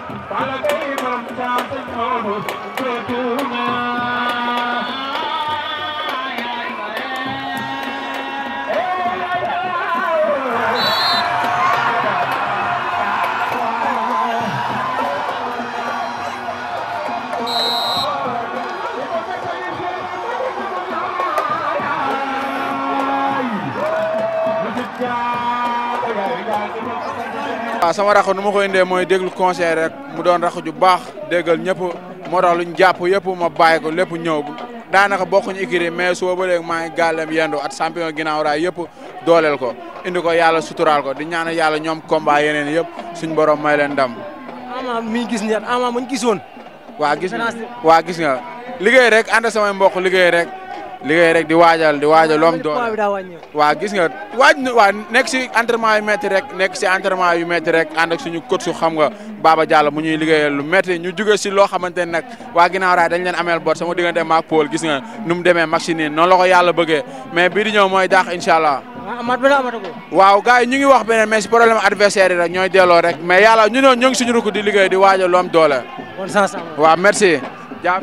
waaw sama rakk nu ma ko indee mooy déglu conseil rek mu doon rakk ju baax déggal ñëpp moo tax luñ jàpp yëpp ma bàyyi ko lépp ñëw daanaka bokkuñu écurie mais suba ba léegi maa ngi gàllem yendu at champion ginnaaw raay yëpp dooleel ko indi ko yàlla suturaal ko di ñaanal yàlla ñoom combat yeneen yëpp suñ borom may leen ndam. ama mi gis ni ama muñ gisoon. waa gis nga waa gis nga liggéey rek ànd samay mbokk liggéey rek liggéey rek di waajal di waajal loom doole waa gis nga waaj waa nekk si entraînement yu métti rek nekk si entraînement yu métti rek ànd ak suñu coach su xam nga Baba Diallo mu ñuy liggéeyal lu métti ñu jóge si loo xamante ne nag waa ginnaaw raay dañ leen ameel bor sama diggante maak Paul gis nga nu mu demee match nii noonu la ko yàlla bëggee mais bii di ñëw mooy daax incha allah amaat benn amata ko. waaw gars yi ñu ngi wax beneen mais si problème adversaire yi rek ñooy delloo rek mais yàlla ñu ne ñu ngi suñu rukk di liggéey di waajal lu am doole bon sens am. waaw merci jaaf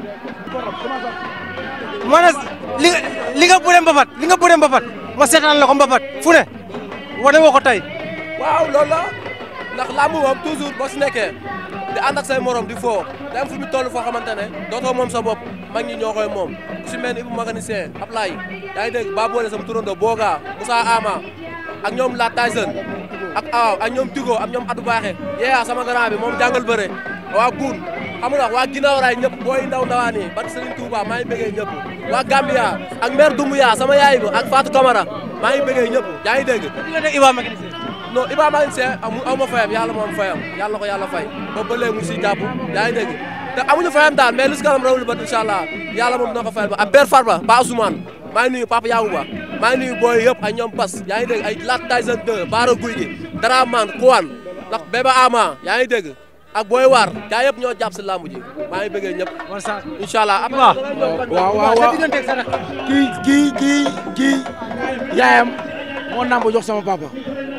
ma ne li nga li nga bëre mbapat li nga bëre mbapat ma seetaan la ko mbapat fu ne wane woo ko tey. waaw loolu la ndax làmb moom toujours boo si nekkee di ànd ak say morom di foo day am fu mu toll foo xamante ne dootoo moom sa bopp mag ñi ñoo koy moom ku si mel ni Ibou mécanicien Ablaye yaa ngi dégg ba boole sama turando Boga Moussa Ama ak ñoom La Tyson ak Aw ak ñoom Tigo ak ñoom Adou Baaxe yeeyaa sama grand bi moom jàngal bëre waa Goun xam nga waa ginnaaw raay ñëpp booy ndaw ndawaan yi barke Serigne Touba maa ngi bëggee ñëpp waa Gambia ak maire Doumbouya sama yaay ba ak Fatou Camara maa ngi bëggee ñëpp yaa ngi dégg Iba mécanicien. non Iba mécanicien amu aw ma fayam yàlla moom fayam yàlla ko yàlla fay ba ba léegi mu si jàpp yaa ngi dégg te amuñu fayam daal mais lu si kanam rawul ba incha allah yàlla moom dina ko fayal ba ak Ber Farba ba Ousmane maa ngi nuyu Papa Yawuba maa ngi nuyu booy yëpp ak ñoom Bas yaa ngi dégg ay Lat Tyson 2 Baara Guy gi Daraman Kouane ndax Bébé Ama yaa ngi dégg ak booy waar gaa yëpp ñoo jàpp si làmb ji maa ngi bëggee ñëpp bon sens. incha allah waaw waaw waaw waaw kii kii kii kii yaayam moo namb jox sama papa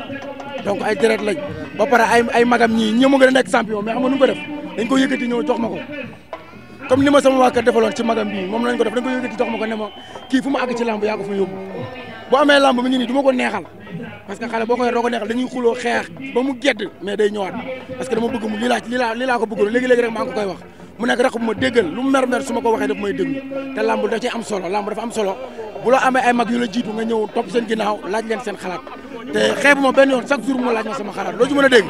donc ay deret lañ ba pare ay ay magam ñii ñi mu gën a nekk champion mais xam nga nu ko def dañ ko yëkkati ñëw jox ma ko comme ni ma sama waa kër defaloon ci magam bii moom lañ ko def dañ ko yëkkati jox ma ko ne ma kii fu mu àgg ci lamb yaa ko fa yóbbu bu amee lamb mi ngi nii du ma ko neexal parce que xale boo koy doo ko neexal dañuy xuloo xeex ba mu gedd mais day ñëwaat parce que dama bëgg mu lii laa lii laa lii laa ko bëggoon léegi-léegi rek maa ngi ko koy wax mu nekk rek bu ma déggal lu mu mer mer su ma ko waxee daf may déglu te lamb da ci am solo lamb dafa am solo bu la amee ay mag yu la jiitu nga ñëw topp seen ginnaaw laaj leen seen xalaat te xeebu ma benn yoon chaque jour mu laaj ma sama xalaat loo ci mën a dégg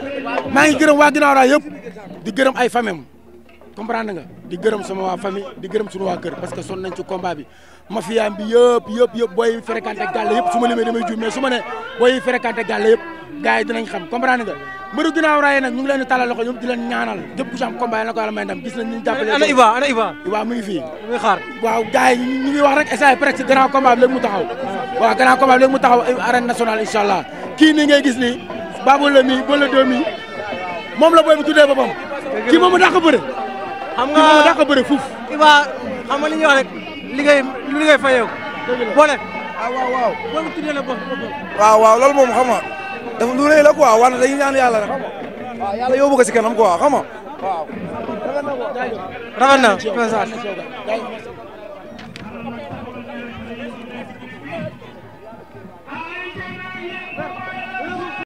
maa ngi gërëm waa ginnaaw raay yëpp di gërëm ay famem comprendre nga di gërëm sama waa famille di gërëm suñu waa kër parce que son nañ ci combat bi mafia bi yëpp yëpp yëpp booy fréquenté gàlle yëpp su ma limee damay juum mais su ma ne booy fréquenté gàlle yëpp gars yi dinañ xam comprendre nga mbëru ginnaaw raay nag ñu ngi leen di talal loxo ñoom di leen ñaanal képp ku ci am combat yi na ko yàlla may ndam gis nañ ñu jàppale ana Iba ana Iba. Iba mu ngi fii muy xaar. waaw gars yi ñu ngi wax rek essai presque grand combat bi léegi mu taxaw waaw grand combat bi léegi mu taxaw arène nationale incha allah kii nii ngay gis nii Babou la mi Bola Dóor mi moom la booy bi tuddee boppam kii moom a dàq bëre xam kii moom a nga dàq bëre fuuf Iba xam nga li ñuy wax rek liggéey lu liggéey fayeeku. boole. ah waaw waaw boo ko tuddee la bopp bopp. waaw waaw loolu moom xam nga dafa lu rëy la quoi wante dañuy ñaan yàlla rek xam nga waaw yàlla yóbbu ko si kanam quoi xam nga waaw rafet na message.